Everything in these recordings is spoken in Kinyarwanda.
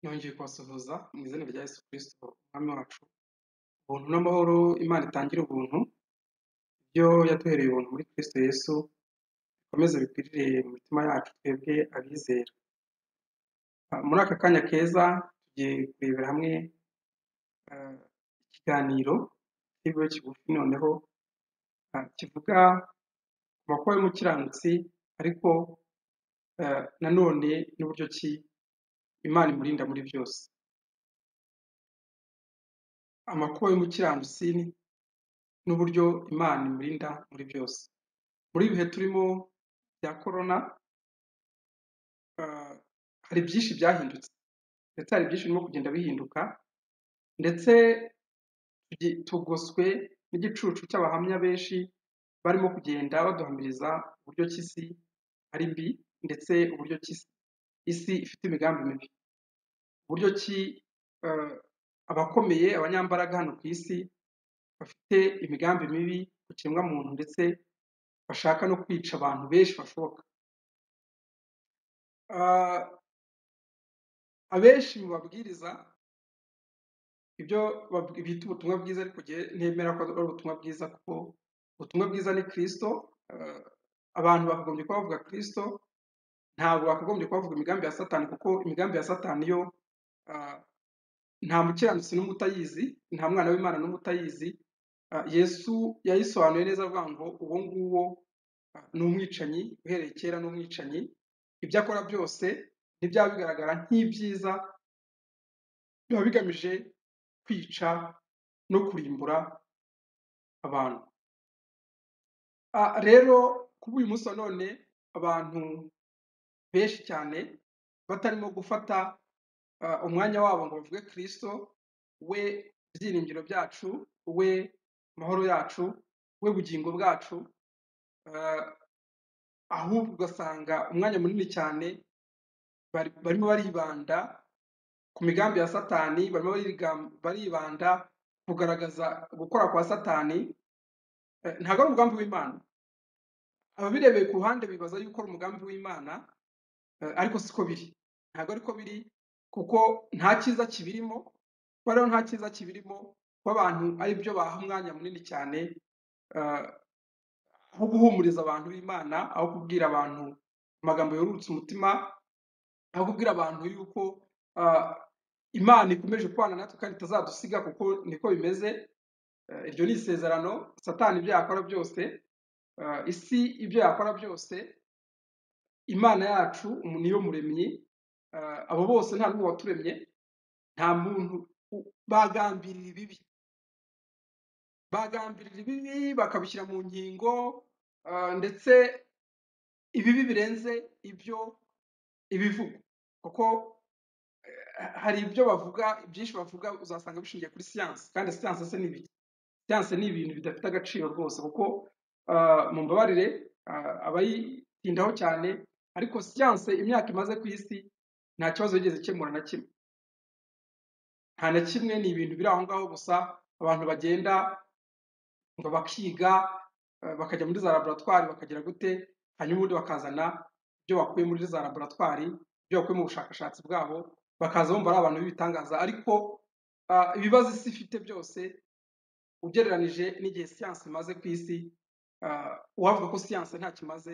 Yongeye kubasuhuza mu izina rya Yesu Kristo Umwami wacu, ubuntu n'amahoro Imana itangire ubuntu, ibyo yaduhereye ubuntu muri Kristo Yesu, bikomeze bikwirire mu mitima yacu twebwe abizera. Ah, Muri aka kanya keza tugiye kurebera hamwe ah, ikiganiro cy'ikigo kigufi noneho ah, kivuga ku makuba y'umukiranutsi ariko ah, nanone n'uburyo ki Imana imurinda muri byose. Amakuba y'umukiranutsi n'uburyo Imana imurinda muri byose. Muri ibi bihe turimo bya korona, ah, hari byinshi byahindutse ndetse hari byinshi birimo kugenda bihinduka ndetse tugi- tugoswe n'igicucu cy'abahamya benshi barimo kugenda baduhamiriza uburyo ki isi ari mbi ndetse uburyo ki isi isi ifite imigambi mibi. uburyo ki eh, abakomeye abanyambaraga hano ku isi bafite imigambi mibi ku kiremwamuntu ndetse bashaka no kwica abantu benshi bashoboka Ah, abenshi mu babwiriza ibyo bab- bita ubutumwa bwiza ariko njye ntemera ko ari ubutumwa bwiza kuko ubutumwa bwiza ni kristo eh, abantu bakagombye kuba bavuga kristo ntabwo bakagombye kuba bavuga imigambi ya satani kuko imigambi ya satani yo ah, nta mukiranutsi n'umwe utayizi nta mwana w'imana n'umwe utayizi Ah, yesu yayisobanuye neza avuga ngo uwo nguwo ah, ni umwicanyi uhereye kera ni umwicanyi ibyo akora byose ntibyaba bigaragara nk'ibyiza biba bigamije kwica no kurimbura abantu Ah, rero kuba uyu munsi wa none abantu benshi cyane batarimo gufata ah, umwanya wabo ngo bavuge kristo we byiringiro byacu we mahoro yacu we bugingo bwacu ah, ahubwo ugasanga umwanya munini cyane bari- barimo baribanda ku migambi ya satani barimo barigam- baribanda kugaragaza gukora kwa satani Eh, ntabwo ari umugambi w'imana ababirebeye ku ruhande bibaza yuko ari umugambi w'imana Eh, ariko siko biri ntabwo ariko biri kuko nta cyiza kibirimo kuba rero nta cyiza kibirimo kuba abantu ari byo baha umwanya munini cyane eh, aho guhumuriza abantu b'imana aho kubwira abantu amagambo yorurutse umutima aho kubwira abantu yuko ah, imana ikomeje kubana natwe kandi itazadusiga kuko niko bimeze Eh, iryo ni isezerano satani ibyo yakora byose eh, isi ibyo yakora byose imana yacu umuntu niyo muremyi eh, abo bose nta n'umwe waturemye nta muntu u- bagambirira ibibi bagambirira ibibi bakabishyira mu ngingo eh, ndetse ibibi birenze ibyo ibivugwa kuko eh, hari ibyo bavuga byinshi bavuga uzasanga bishingiye kuri siyansi kandi siyansi se ni ibiki siyansi ni ibintu bidafite agaciro rwose kuko ah, mumbabarire ah, abayitindaho cyane ariko siyansi imyaka imaze ku isi nta kibazo yigeze ikemura na kimwe nta na kimwe ni ibintu biri aho ngaho gusa abantu bagenda ngo bakiga eh, bakajya muri za laboratwari bakagira gute hanyuma ubundi bakazana ibyo bakuye muri za laboratwari ibyo bakuye mu bushakashatsi bwabo bakaza bumva ari abantu b'ibitangaza ariko ah, ibibazo isi ifite byose ugereranije n'igihe siyansi imaze ku isi ah, uwavuga ko siyansi ntacyo imaze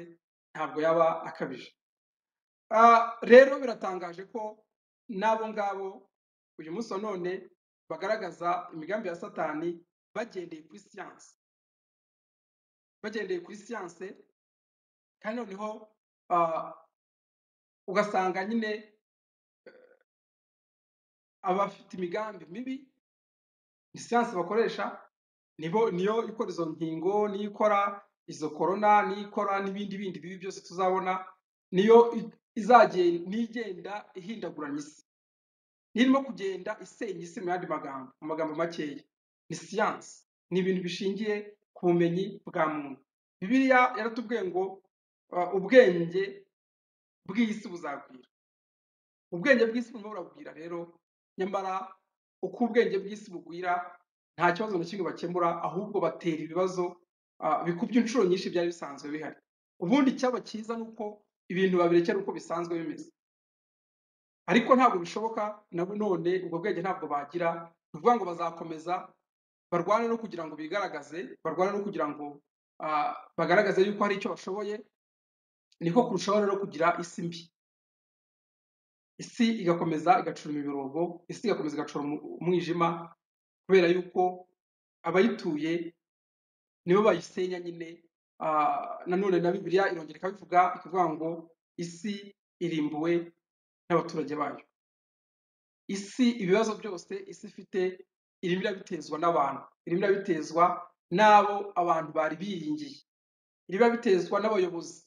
ntabwo yaba akabije Ah, rero biratangaje ko n'abo ngabo uyu munsi wa none bagaragaza imigambi ya satani bagendeye kuri siyansi bagendeye kuri siyansi kandi noneho ah, ugasanga nyine abafite imigambi mibi ni siyansi bakoresha nibo niyo ikora izo nkingo niyo ikora izo korona niyo ikora n'ibindi bindi bibi byose tuzabona niyo i- izagenda n'igenda ihindaguranya isi nirimo kugenda isenya isi mu yandi magambo mu magambo makeya ni siyansi ni ibintu bishingiye ku bumenyi bwa muntu bibiliya yaratubwiye ngo uh, ubwenge bw'isi buzagwira ubwenge bw'isi burimo buragwira rero nyamara uko ubwenge bw'isi bugwira nta kibazo na kimwe bakemura ahubwo batera ibibazo uh, bikubye inshuro nyinshi byari bisanzwe bihari ubundi icyaba cyiza ni uko ibintu babirekera uko bisanzwe bimeze ariko ntabwo bishoboka nabo none ubwo bwenge ntabwo bagira ni ukuvuga ngo bazakomeza barwane no kugira ngo bigaragaze barwane no kugira ngo ah, bagaragaze yuko hari icyo bashoboye niko kurushaho rero kugira isi mbi isi igakomeza igacuruma imirongo isi igakomeza igacuruma umwijima kubera yuko abayituye nibo bayisenya nyine ah, nanone na bibiliya irongera ikabivuga ikavuga ngo isi irimbuwe n'abaturage bayo isi ibibazo byose isi ifite irimo irabitezwa n'abantu irimo irabitezwa n'abo abantu bari biringiye irimo irabitezwa n'abayobozi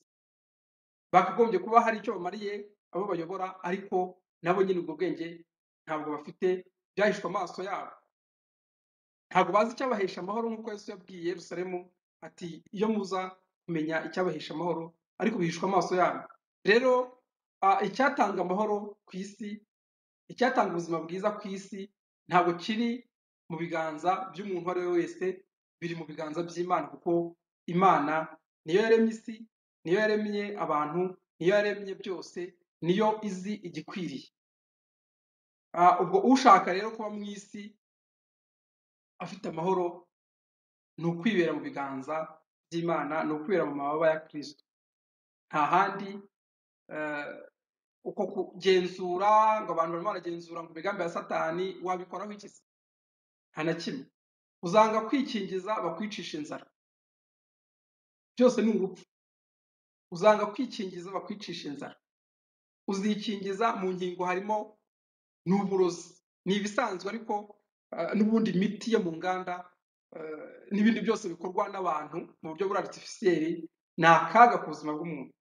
bakagombye kuba hari icyo bamariye abo bayobora ariko nabo nyine ubwo bwenge ntabwo bafite byahishwe amaso yabo ntabwo bazi icyabahesha amahoro nk'uko yesu yabwiye yerusalemu ati iyo muza kumenya icyabahesha amahoro ariko bihishwa amaso yanyu rero ah, icyatanga amahoro ku isi icyatanga ubuzima bwiza ku isi ntabwo kiri mu biganza by'umuntu uwo ari we wese biri mu biganza by'imana kuko imana niyo yaremye isi niyo yaremye abantu niyo yaremye byose niyo izi igikwiriye Ah, ubwo ushaka rero kuba mu isi afite amahoro ni ukwibera mu biganza by'imana ni ukwibera mu mababa ya kirisito nta handi eh, uko kugenzura ngo abantu barimo baragenzura ngo imigambi ya satani wabikoraho iki se nta na kimwe uzanga kwikingiza bakwicisha inzara byose ni urupfu uzanga kwikingiza bakwicisha inzara uzikingiza mu ngingo harimo ni uburozi ni ibisanzwe ariko eh, n'ubundi imiti yo mu nganda eh, n'ibindi byose bikorwa n'abantu mu buryo buri aritifisiyeri ni akaga ku buzima bw'umuntu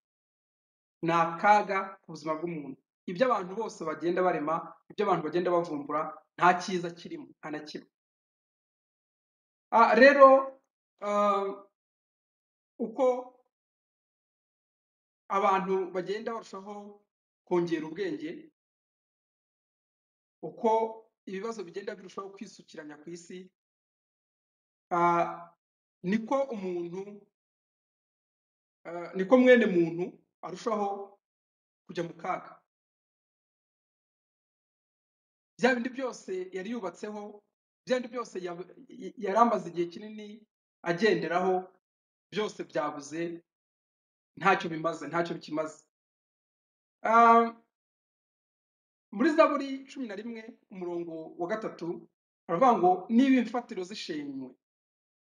ni akaga ku buzima bw'umuntu ibyo abantu bose bagenda barema ibyo abantu bagenda bavumbura nta cyiza kirimo nta na kimwe Ah, rero eh, uko abantu bagenda barushaho kongera ubwenge uko ibibazo bigenda birushaho kwisukiranya ku isi ah, niko umuntu ah, niko mwene muntu arushaho kujya mu kaga bya bindi byose yari yubatseho bya bindi byose ya- yari amaze igihe kinini agenderaho byose byabuze ntacyo bimaze ntacyo bikimaze Ah, muri zaburi cumi na rimwe umurongo wa gatatu baravuga ngo niba imfatiro zishenywe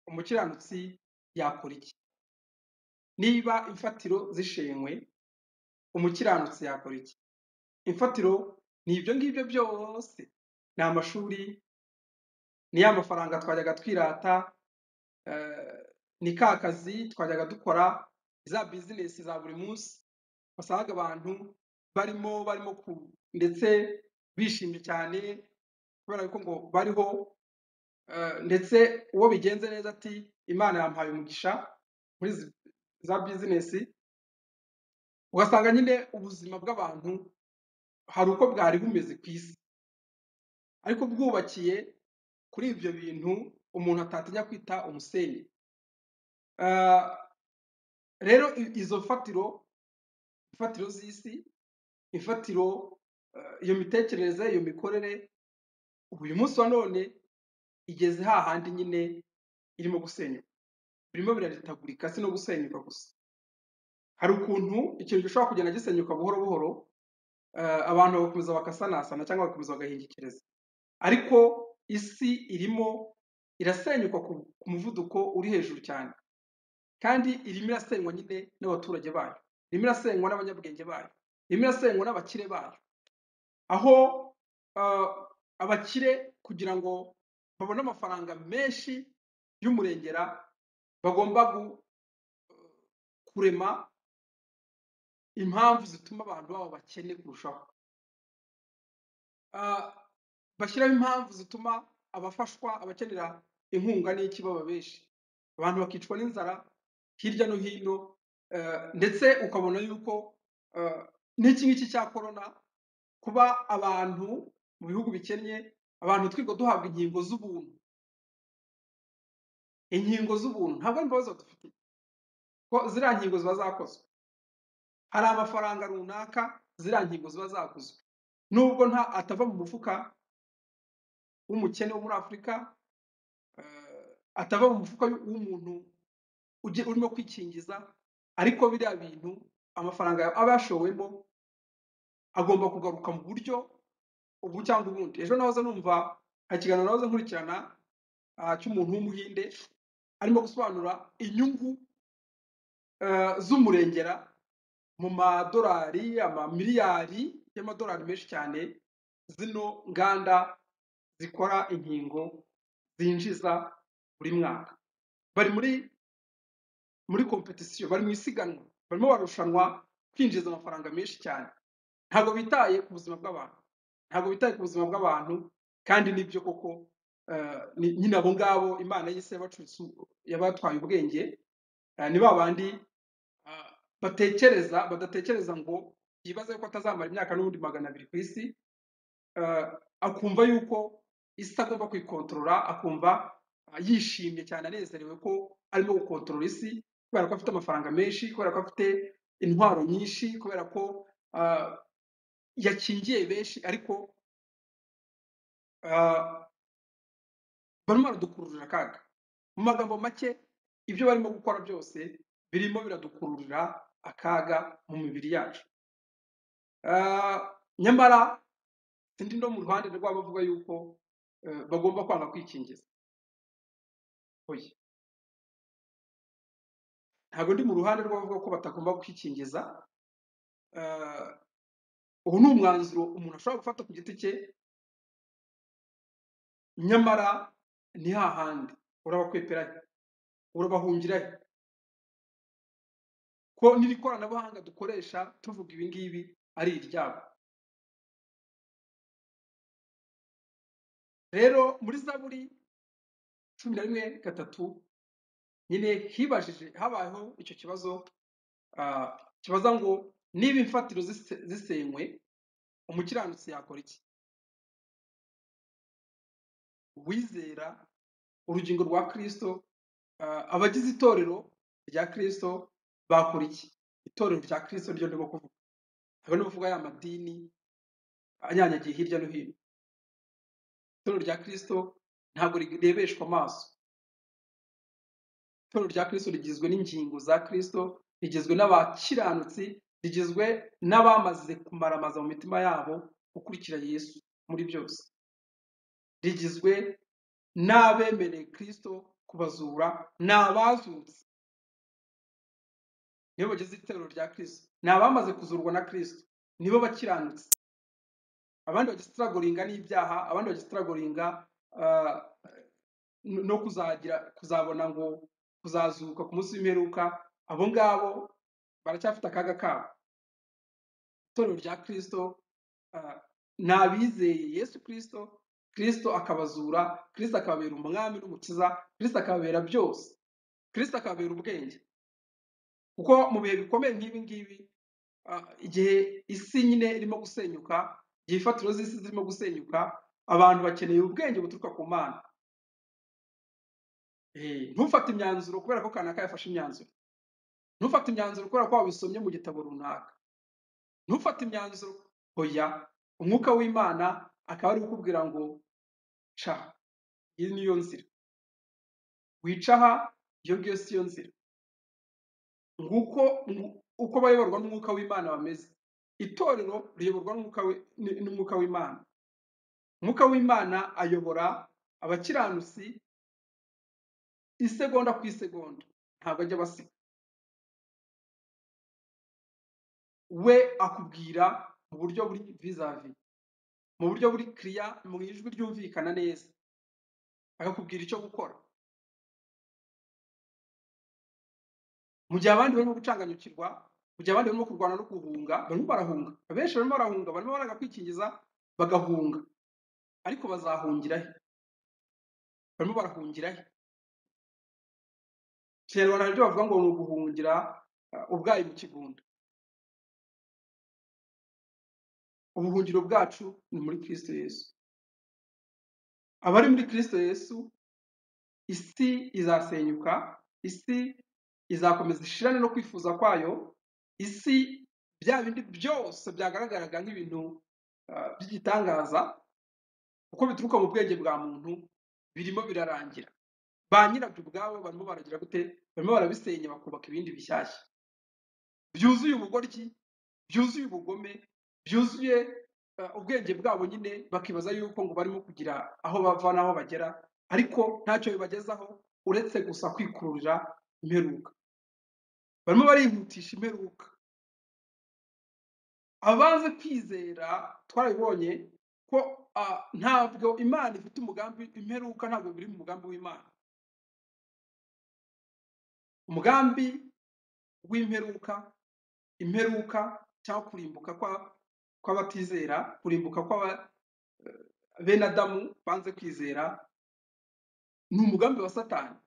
umukiranutsi yakora iki niba imfatiro zishenywe umukiranutsi yakora iki imfatiro ni ibyo ngibyo byose ni amashuri ni ya mafaranga twajyaga twirata eh, ni ka kazi twajyaga dukora za bizinesi za buri munsi wasangaga abantu barimo barimo ku ndetse bishimye cyane kubera ko ngo bariho Eh, ndetse uwo bigenze neza ati imana yampaye umugisha muri izi- za bizinesi ugasanga nyine ubuzima bw'abantu hari uko bwari bumeze ku isi ariko bwubakiye kuri ibyo bintu umuntu atatinya kwita umusenyi Eh, rero i- izo mfatiro imfatiro z'isi imfatiro eh, iyo mitekerereze iyo mikorere ubu uyu munsi wa none igeze hahandi nyine irimo gusenyuka birimo biraritagurika si no gusenyuka gusa hari ukuntu ikintu gishobora kugenda gisenyuka buhoro buhoro eh, abantu bagakomeza bakasanasana cyangwa bagakomeza bagahingikiriza ariko isi irimo irasenyuka ku ku muvuduko uri hejuru cyane kandi irimo irasenywa nyine n'abaturage bayo irimo irasenywa n'abanyabwenge bayo irimo irasenywa n'abakire bayo aho eh, abakire kugira ngo babone amafaranga menshi y'umurengera bagomba gu- kurema impamvu zituma abantu baba bakene kurushaho Ah, bashyiraho impamvu zituma abafashwa abakenera inkunga n'iki baba benshi abantu bakicwa n'inzara hirya no hino eh, ndetse ukabona yuko eh, n'iki ngiki cya korona kuba abantu mu bihugu bikennye abantu twirirwa duhabwa inkingo z'ubuntu inkingo z'ubuntu ntabwo ari imbabazi dufite ko ziriya nkingo ziba zakozwe hari amafaranga runaka ziriya nkingo ziba zaguzwe nubwo nta atava mu mufuka w'umukene wo muri afurika eh, atava mu mufuka w'umuntu ugi- urimo kwikingiza ariko biriya bintu amafaranga aba yashowemo agomba kugaruka mu buryo ubu cyangwa ubundi ejo nahoze numva hari ikiganiro nahoze nkurikirana ah, cy'umuntu w'umuhinde arimo gusobanura inyungu eh, z'umurengera mu madolari amamiliyari y'amadolari menshi cyane zino nganda zikora inkingo zinjiza buri mwaka bari muri muri kompetisiyo bari mu isiganwa barimo barushanwa kwinjiza amafaranga menshi cyane ntabwo bitaye ku buzima bw'abantu ntabwo bitaye ku buzima bw'abantu kandi nibyo koko eh, ni- nyine abo ngabo imana y'isi yabacuritse u- yabatwaye ubwenge eh, ni ba bandi ah, batekereza badatekereza ngo yibaze ko atazamara imyaka n'ubundi magana abiri ku isi eh, akumva yuko isi agomba kuyikontorora akumva ah, yishimye cyane anezerewe ko arimo gukontorora isi kubera ko afite amafaranga menshi kubera ko afite intwaro nyinshi kubera ko ah, yakingiye benshi ariko ah, barimo baradukururira akaga mu magambo make ibyo barimo gukora byose birimo biradukururira akaga mu mibiri yacu Ah, nyamara sindi no mu ruhande rw'abavuga yuko eh, bagomba kwanga kwikingiza oya ntabwo ndi mu ruhande rw'abavuga ko batagomba kwikingiza Ah, ubu ni umwanzuro umuntu ashobora gufata ku giti cye nyamara ni hahandi urabakweperahe urabahungirahe ko n'iri koranabuhanga dukoresha tuvuga ibi ngibi ari iryabo rero muri zaburi cumi na rimwe gatatu nyine hibajije habayeho icyo kibazo ah, kibaza ngo niba imfatiro zise- zisenywe umukiranutsi yakora iki uwizera urugingo rwa kristo ah, abagize itorero rya kristo bakora iki itorero rya kristo ryo ndimo kuvuga ntabwo ndimo kuvuga ya madini anyanyagiye hirya no hino itorero rya kristo ntabwo rirebeshwa amaso itorero rya kristo rigizwe n'ingingo za kristo rigizwe n'abakiranutsi rigizwe n'abamaze kumaramaza mu mitima yabo gukurikira yesu muri byose rigizwe n'abemereye kristo kubazura ni abazutse nibo bagize itorero rya kristo ni abamaze kuzurwa na kristo nibo bakiranutse abandi bagisitiragoringa n'ibyaha abandi bagisitiragoringa ah, no kuzagira kuzabona ngo kuzazuka ku munsi w'imperuka abo ngabo baracyafite akaga kabo itorero rya kristo ah, ni abizeye yesu kristo kristo akabazura kristo akababera umwami n'umukiza kristo akababera byose kristo akababera ubwenge kuko mu bihe bikomeye nk'ibi ngibi ah, igihe isi nyine irimo gusenyuka igihe imfatiro z'isi zirimo gusenyuka abantu bakeneye ubwenge buturuka ku mana Eh, ntufate imyanzuro kubera ko kanaka yafashe imyanzuro ntufate imyanzuro kubera ko wabisomye mu gitabo runaka ntufate imyanzuro oya umwuka w'imana akaba ari kukubwira ngo ca iyi niyo nzira wica aha iyo ngiyo siyo nzira nguko ngu- uko abayoborwa n'umwuka w'imana bameze itorero riyoborwa n'umwuka wi- n- n'umwuka w'imana umwuka w'imana ayobora abakiranutsi isegonda ku isegonda ntabwo ajya abasiga we akubwira mu buryo buri vizavi mu buryo buri kiriya mu ijwi ryumvikana neza akakubwira icyo gukora mu gihe abandi barimo gucanganyukirwa mu gihe abandi barimo kurwana no guhunga barimo barahunga abenshi barimo barahunga barimo baranga kwikingiza bagahunga ariko bazahungira he barimo barahungira he mu kinyarwanda hari ibyo bavuga ngo ni uguhungira eh, ubwayi mu kigunda ubuhungiro bwacu ni muri kristo yesu abari muri kristo yesu isi izasenyuka isi izakomeza ishirane no kwifuza kwayo isi bya bindi byose byagaragaraga nk'ibintu ah, by'igitangaza kuko bituruka mu bwenge bwa muntu birimo birarangira ba nyirabyo ubwabo barimo baragira gute barimo barabisenya bakubaka ibindi bishyashya byuzuye ubugoryi byuzuye ubugome byuzuye eh, ubwenge bwabo nyine bakibaza yuko ngo barimo kugira aho bava n'aho bagera ariko ntacyo bibagezaho uretse gusa kwikururira imperuka barimo barihutisha imperuka abaze kwizera twarabibonye ko ah, ntabwo imana ifite umugambi imperuka ntabwo biri mu mugambi w'imana umugambi w'imperuka imperuka cyangwa kurimbuka kwa- kw'abatizera kurimbuka kw'aba- bene adamu banze kwizera ni umugambi wa satani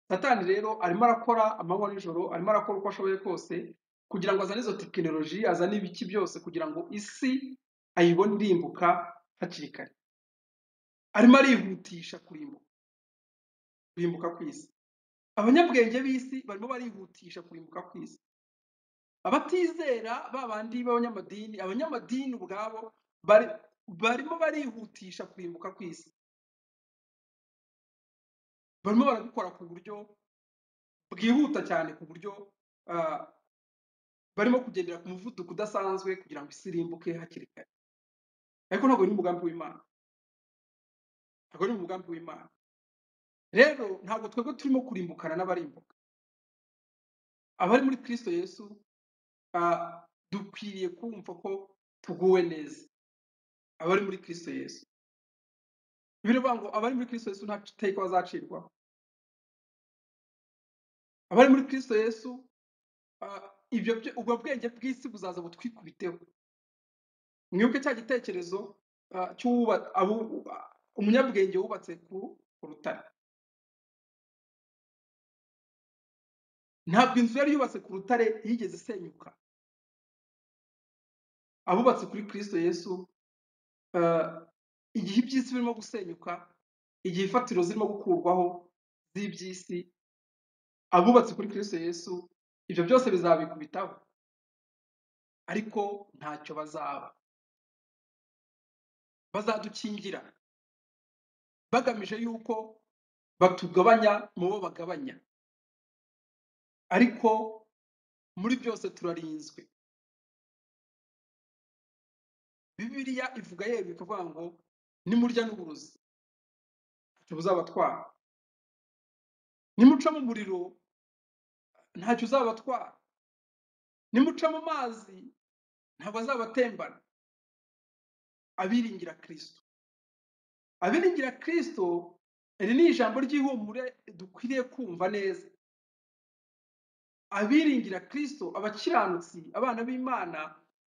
satani rero arimo arakora amanywa n'ijoro arimo arakora uko ashoboye kose kugira ngo azane izo tekinoloji azane ibiki byose kugira ngo isi ayibone irimbuka hakiri kare arimo arihutisha kurimbuka kurimbuka kw'isi abanyabwenge b'isi barimo barihutisha kurimbuka kw'isi abatizera ba bandi b'abanyamadini abanyamadini ubwabo bari barimo barihutisha kurimbuka kw'isi barimo barabikora ku buryo bwihuta cyane ku buryo ah, barimo kugendera ku muvuduko udasanzwe kugira ngo isi irimbuke hakiri kare ariko ntabwo ari umugambi w'imana ntabwo ari umugambi w'imana rero ntabwo twebwe turimo kurimbukana n'abarimbuka abari muri kristo yesu ah, dukwiriye kumva ko tuguwe neza abari muri kristo yesu bivuga ngo abari muri kristo yesu nta iteka bazacirwaho abari muri kristo yesu ah, ibyo byo- ubwo bwenge bw'isi buzaza butwikubiteho mwibuke cya gitekerezo ah, cy'uwuba- abu- umunyabwenge wubatse ku ku rutare ntabwo inzu yari yubatse ku rutare yigeze isenyuka abubatse kuri kristo yesu ah, igihe iby'isi birimo gusenyuka igihe imfatiro zirimo gukurwaho z'iby'isi abubatse kuri kristo yesu ibyo byose bizabikubitaho ariko ntacyo bazaba bazadukingira bagamije yuko batugabanya mu bo bagabanya ariko muri byose turarinzwe bibiliya ivuga yewe ikavuga ngo nimurya n'uburozi ntacyo buzabatwara nimuca mu muriro ntacyo uzabatwara nimuca mu mazi ntabwo azabatembana abiringira kristo abiringira kristo iri ni ijambo ry'ihumure dukwiriye kumva neza abiringira kristo abakiranutsi abana b'imana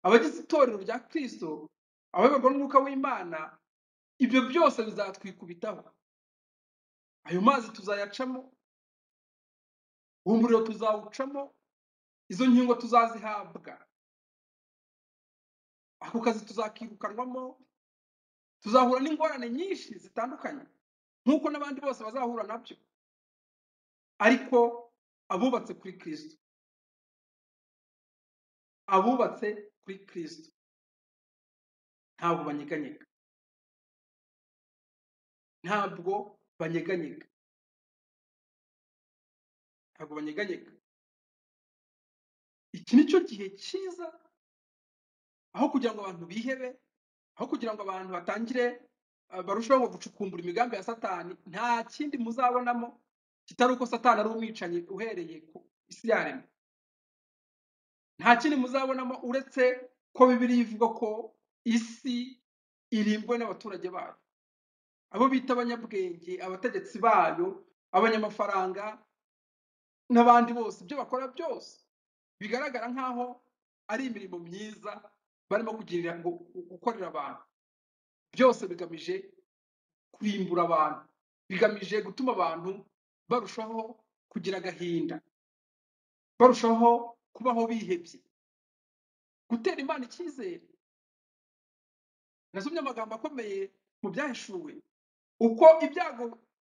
abagize itorero rya kristo abayoborwa n'umwuka w'imana ibyo byose bizatwikubitaho ayo mazi tuzayacamo uwo muriro tuzawucamo izo nkingo tuzazihabwa ako kazi tuzakirukanwamo tuzahura n'ingorane nyinshi zitandukanye nk'uko n'abandi bose bazahura nabyo ariko abubatse kuri kristo abubatse kuri kristo ntabwo banyeganyega ntabwo banyeganyega ntabwo banyeganyega iki ni cyo gihe cyiza aho kugira ngo abantu bihebe aho kugira ngo abantu batangire eh, barusheho gucukumbura imigambi ya satani nta kindi muzabonamo kitari uko satani ari umwicanyi uhereye ku isi yaremwe nta kindi muzabonamo uretse ko bibiliya ivuga ko isi irimbwe n'abaturage bayo abo bita abanyabwenge abategetsi bayo abanyamafaranga n'abandi bose ibyo bakora byose bigaragara nk'aho ari imirimo myiza barimo kugirira gu- gu- gukorera abantu byose bigamije kurimbura abantu bigamije gutuma abantu barushaho kugira agahinda barushaho kubaho bihebye gutera imana icyizere nasomye amagambo akomeye mu byahishuwe uko ibyago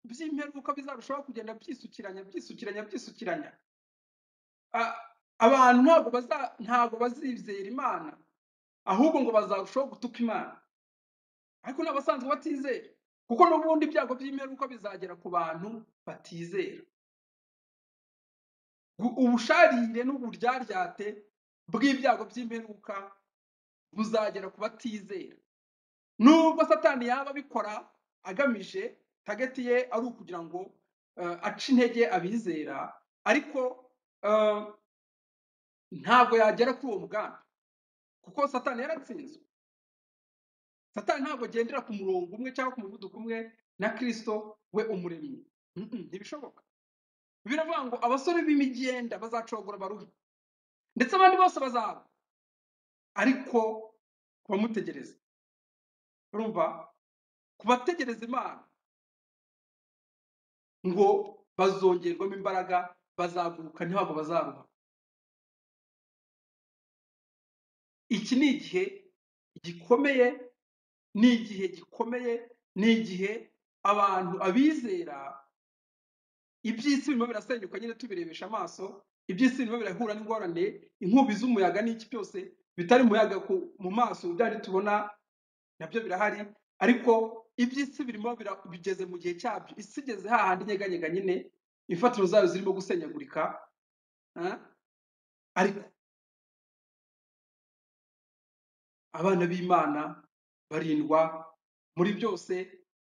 by'imperuka bizarushaho kugenda byisukiranya byisukiranya byisukiranya Ah, abantu ntabwo baza ntabwo bazizera imana ahubwo ngo bazarushaho gutuka imana ariko ni abasanzwe batizeye kuko n'ubundi ibyago by'imperuka bizagera ku bantu batizera Gu- ubusharire n'uburyaryate bw'ibyago by'imperuka buzagera ku batizera nubwo satani yaba abikora agamije tageti ye ari ukugira ngo eh, ace intege abizera ariko eh, ntabwo yagera kuri uwo mugambi kuko satani yaratsinzwe satani ntabwo agendera ku murongo umwe cyangwa ku muvuduko umwe na kirisito we umuremyi Mm, mm, ntibishoboka biravuga ngo abasore b'imigenda bazacogora baruhe ndetse abandi bose bazaba ariko kubamutegereza urumva kubategereza imana ngo bazongerwamo imbaraga bazaguruka ntabwo bazaruha iki ni igihe gikomeye ni igihe gikomeye ni igihe abantu abizera iby'isi birimo birasenyuka nyine tubirebesha amaso iby'isi birimo birahura n'ingorane inkubi z'umuyaga n'iki byose bitari umuyaga ku- mu maso byari tubona nabyo birahari ariko iby'isi birimo bira- bigeze mu gihe cyabyo isi igeze hahandi inyeganyega nyine imfatiro zayo zirimo gusenyagurika ah, ariko abana b'imana barindwa muri byose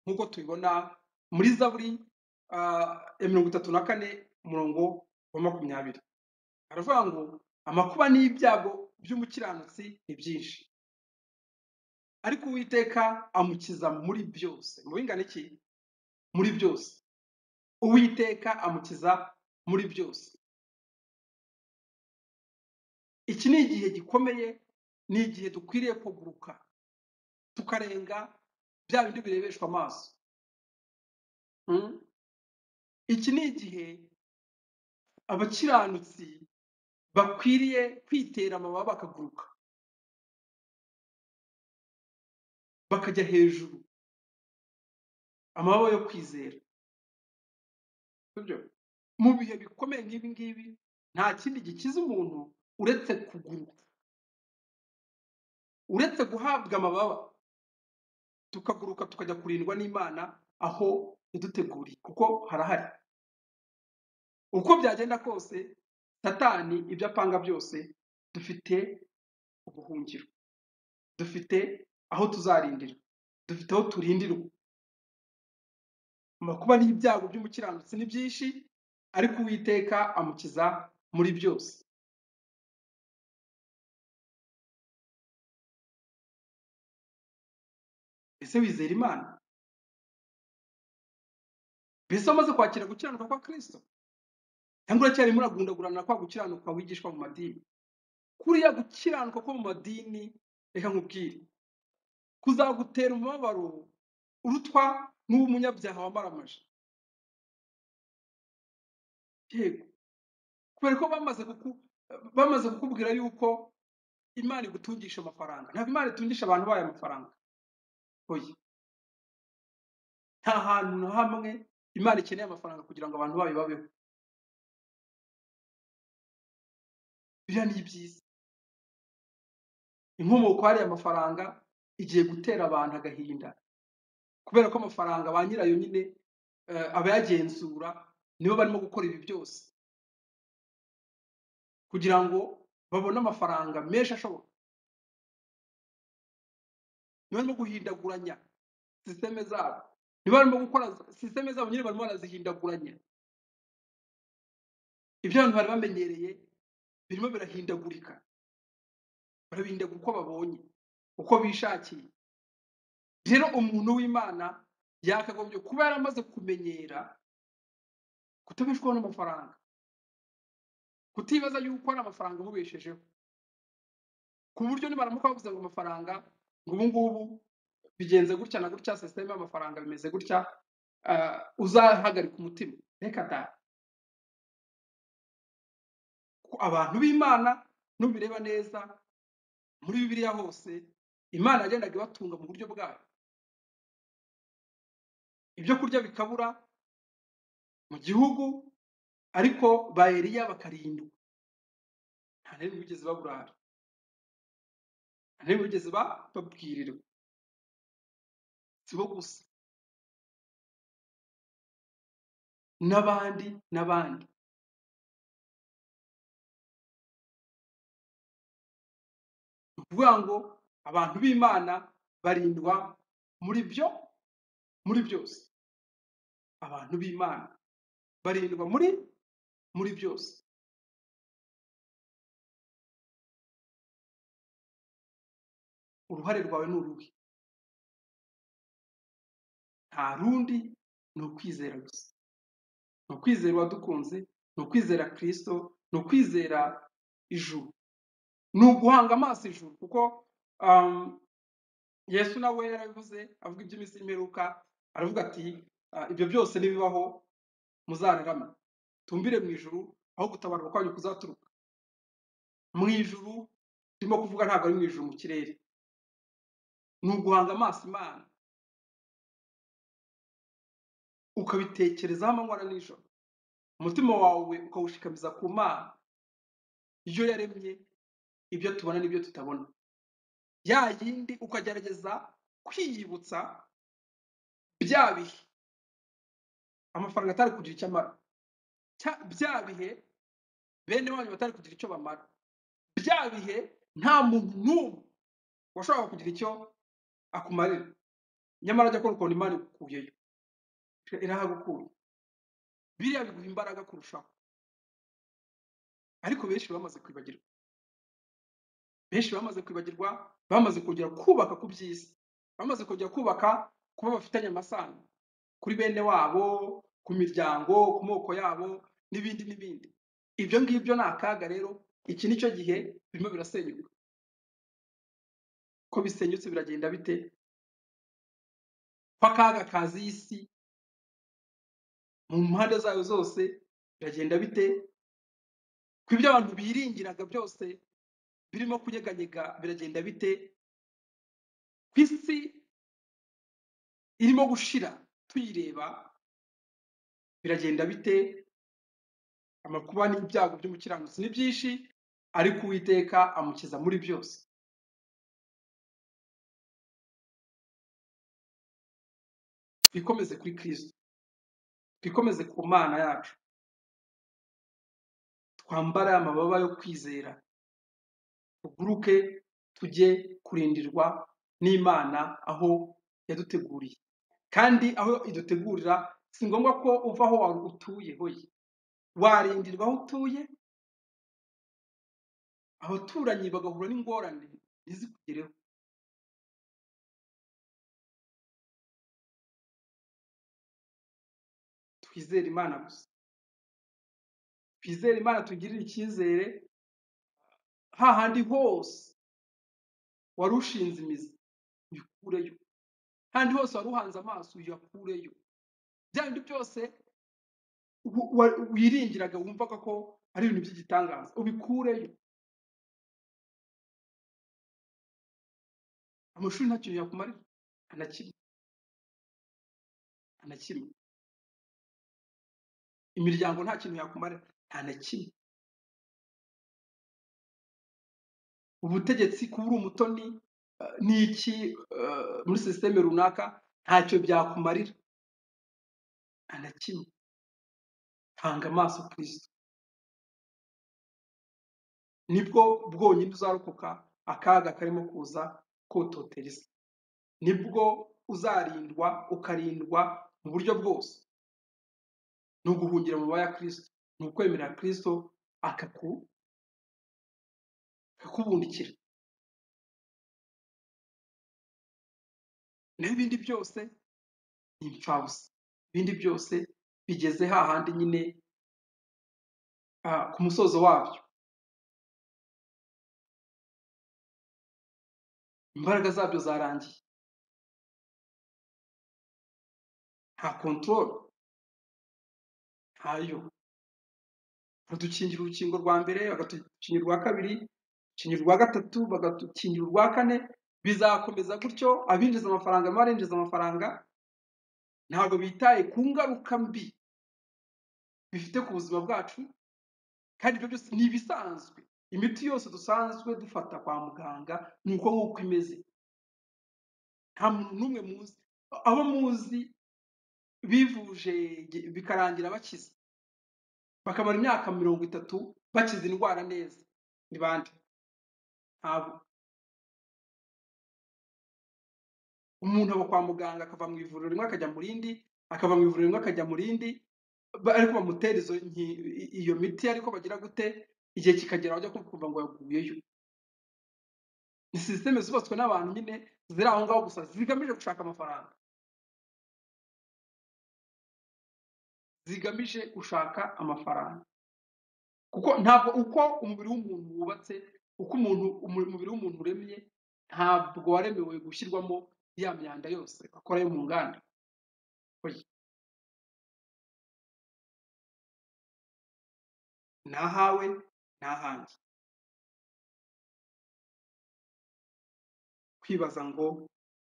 nk'uko tubibona muri zaburi ah, ya mirongo itatu na kane umurongo wa makumyabiri aravuga ngo amakuba n'ibyago by'umukiranutsi ni byinshi ariko uwiteka amukiza muri byose mu bingana iki muri byose uwiteka amukiza muri byose iki ni igihe gikomeye ni igihe dukwiriye kuguruka tukarenga bya bindi birebeshwa amaso Mm? iki ni igihe abakiranutsi bakwiriye kwitera amababa bakaguruka bakajya hejuru amababa yo kwizera Sibyo? mu bihe bikomeye nk'ibi ngibi nta kindi gikiza umuntu uretse kuguruka uretse guhabwa amababa tukaguruka tukajya kurindwa n'imana aho yaduteguriye kuko harahari uko byagenda kose satani ibyo apanga byose dufite ubuhungiro dufite aho tuzarindira dufite aho turindirwa amakuba n'ibyago by'umukiranutsi ni byinshi ariko uwiteka amukiza muri byose ese wizera imana mbese wamaze kwakira gukiranuka kwa kirisito cyangwa uracyarimo uragundagurana kwa gukiranuka wigishwa mu madini kuriya gukiranuka ko mu madini reka nkubwire kuzagutera umubabaro urutwa n'uw'umunyabyaha wamaramaje yego kubera ko bamaze kuku bamaze kukubwira yuko imana igutungisha amafaranga ntabwo imana itungisha abantu bayo amafaranga oya nta hantu na hamwe imana ikeneye amafaranga kugira ngo abantu bayo babeho biriya ni ibyiza inkomoko hariya amafaranga igiye gutera abantu agahinda kubera ko amafaranga ba nyirayo nyine eh, abayagenzura nibo barimo gukora ibi byose kugira ngo babone amafaranga menshi ashoboka niba barimo guhindaguranya sisiteme zabo niba barimo gukora sisiteme zabo nyine barimo barazihindaguranya ibyo abantu bari bamenyereye birimo birahindagurika barabihindagura uko babonye uko bishakiye rero umuntu w'imana yakagombye kuba yaramaze kumenyera kutabeshwaho n'amafaranga kutibaza yuko ari amafaranga amubeshejeho ku buryo nibaramuka bavuze ngo amafaranga ngo ubu ngubu bigenze gutya na gutya sisiteme y'amafaranga bimeze gutya ah, uzahagarika umutima reka da abantu b'imana nubireba neza muri bibiliya hose imana yagendaga ibatunga mu buryo bwayo ibyo kurya bikabura mu gihugu ariko ba Eliya bakarindwa nta n'imwe bigeze baburara ntibigeze ba- babwirirwa si bo gusa n'abandi n'abandi ni ukuvuga ngo abantu b'imana barindwa muri byo muri byose abantu b'imana barindwa muri muri byose uruhare rwawe ni uruhe nta rundi ni ukwizera gusa ni ukwizera uwadukunze ni ukwizera kirisito ni ukwizera ijuru ni uguhanga amaso ijuru kuko um, yesu nawe yarabivuze avuga iby'iminsi y'imperuka aravuga ati "Ah, ibyo byose nibibaho muzararame tumbire mu ijuru aho gutabarwa kwanyu kuzaturuka mu ijuru turimo kuvuga ntabwo ari mu ijuru mu kirere ni uguhanga amaso imana ukabitekerezaho amanywa na nijoro umutima wawe ukawushikamiza ku mana ibyo yaremye ibyo tubona n'ibyo tutabona ya yindi ukagerageza kwiyibutsa bya bihe amafaranga atari kugira icyo amara Cya- bya bihe bene wanyu batari kugira icyo bamara bya bihe nta muntu n'umwe washobora kugira icyo akumarira nyamara jya akora ukuntu imana igukuyeyo irahagukuye biriya biguha imbaraga kurushaho ariko benshi bamaze kwibagirwa benshi bamaze kwibagirwa bamaze kongera kubaka ku by'isi bamaze kongera kubaka kuba bafitanye amasano kuri bene wabo ku miryango ku moko yabo n'ibindi n'ibindi ibyo ngibyo ni akaga rero iki ni cyo gihe birimo birasenyuka ko bisenyutse biragenda bite ko akaga kaza iyi si mu mpande zayo zose biragenda bite ko ibyo abantu biringiraga byose birimo kunyeganyega biragenda bite ku isi irimo gushira tuyireba biragenda bite amakuba n'ibyago by'umukiranutsi ni byinshi ariko uwiteka amukiza muri byose twikomeze kuri kristo twikomeze ku mana yacu twambare amababa yo kwizera tuguruke tujye kurindirwa n'imana aho yaduteguriye kandi aho idutegurira si ngombwa ko uva aho wari utuye hoye warindirwa aho utuye abaturanyi bagahura n'ingorane ntizikugereho twizere imana gusa twizere imana tugirire icyizere hahandi hose wari ushinze imizi uyikureyo hahandi hose wari uhanze amaso uyakureyo bya bindi byose wu- wa- wiringiraga wumvaga ko ari ibintu by'igitangaza ubikureyo amashuri nta kintu yakumarira anakimwe anakimwe imiryango nta kintu yakumarira nta na kimwe ubutegetsi kuba uri umutoni eh, ni iki eh, muri sisiteme runaka ntacyo byakumarira nta na kimwe hanga amaso kirisito nibwo bwonyine uzarokoka akaga karimo kuza kototera isi nibwo uzarindwa ukarindwa mu buryo bwose ni uguhungira mu baya kirisito ni ukwemera kirisito akaku akakubundikira naho ibindi byose ni impfabusa ibindi byose bigeze hahandi nyine ah, ku musozo wabyo imbaraga zabyo zarangiye nta kontorore ntayo badukingira urukingo rwa mbere bagadukingira urwa kabiri dukingira urwa gatatu bagadukingira urwa kane bizakomeza gutyo abinjiza amafaranga n'abarinjiza amafaranga ntabwo bitaye ku ngaruka mbi bifite ku buzima bwacu kandi ibyo byose ni ibisanzwe imiti yose dusanzwe dufata kwa muganga ni uko nguko imeze nta muntu n'umwe muzi abo muzi bivuje ge- bikarangira bakize bakamara imyaka mirongo itatu bakize indwara neza ni bande ntabwo umuntu aba kwa muganga akava mu ivuriro rimwe akajya mu rindi akava mu ivuriro rimwe akajya mu rindi ba- ariko bamutera izo nki- i- iyo miti ariko bagira gute igihe kikagera bajya kumva ngo yaguyeyo ni sisiteme zubatswe n'abantu nyine ziri aho ngaho gusa zigamije gushaka amafaranga zigamije gushaka amafaranga kuko ntabwo uko umubiri w'umuntu wubatse uko umuntu umu- umubiri w'umuntu uremye ntabwo waremewe gushyirwamo ya myanda yose bakora yo mu nganda Oya. ni ahawe ni ahanjye kwibaza ngo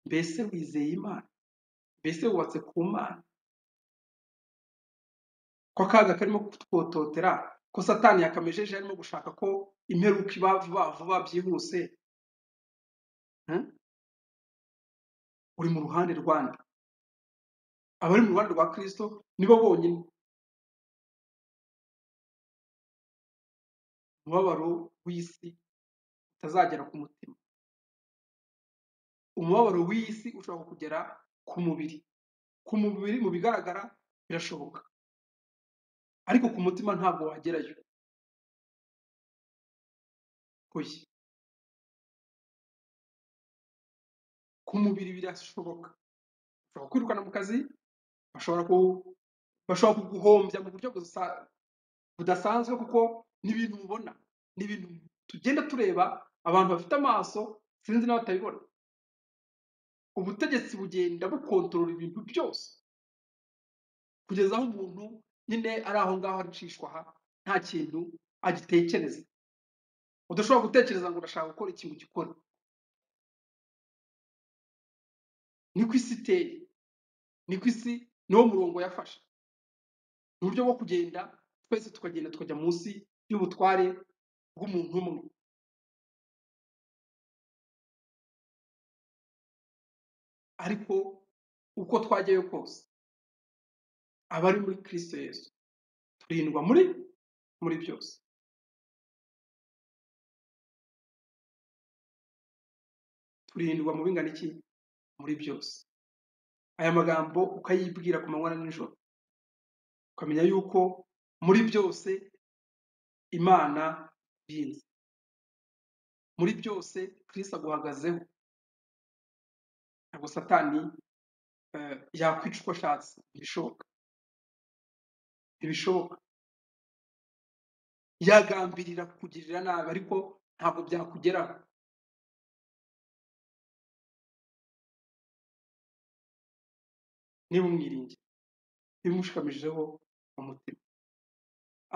mbese wizeye imana mbese wubatse ku mana ko akaga karimo kutwototera ko satani yakamejeje arimo gushaka ko imperuka iba vuba vuba byihuse hmm? uri mu ruhande rwande abari mu ruhande rwa kristo nibo bonyine umubabaro w'isi utazagera ku mutima umubabaro w'isi ushobora kugera ku mubiri ku mubiri mu bigaragara birashoboka ariko ku mutima ntabwo wagerayo oya ku mubiri birashoboka ushobora kwirukana mu kazi bashobora ku bashobora kuguhombya mu buryo busa- budasanzwe kuko n'ibintu mubona ni ibintu tugenda tureba abantu bafite amaso sinzi n'abatabibona ubutegetsi bugenda bukontorora ibintu byose kugeza aho umuntu nyine ari aho ngaho aricishwa aha nta kintu agitekereza udashobora gutekereza ngo urashaka gukora ikintu gikora niko isi iteye niko isi niwo murongo yafashe ni uburyo bwo kugenda twese tukagenda tukajya munsi y'ubutware bw'umuntu umwe ariko uko twajyayo kose abari muri kristo yesu turindwa muri muri byose turindwa mu bingana iki muri byose aya magambo ukayibwira ku manywa na nijoro ukamenya yuko muri byose imana binze muri byose kristo aguhagazeho ntabwo satani eh, yakwica uko ashatse ntibishoboka ntibishoboka yagambirira kukugirira nabi ariko ntabwo byakugeraho niba umwiringiye niba umushikamijeho umutima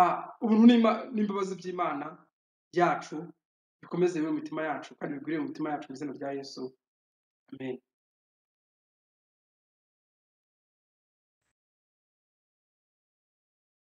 Ah, ubuntu n'ima- n'imbabazi by'imana yacu bikomeze biri mu mitima yacu kandi bigwire mu mitima yacu mu izina rya yesu amen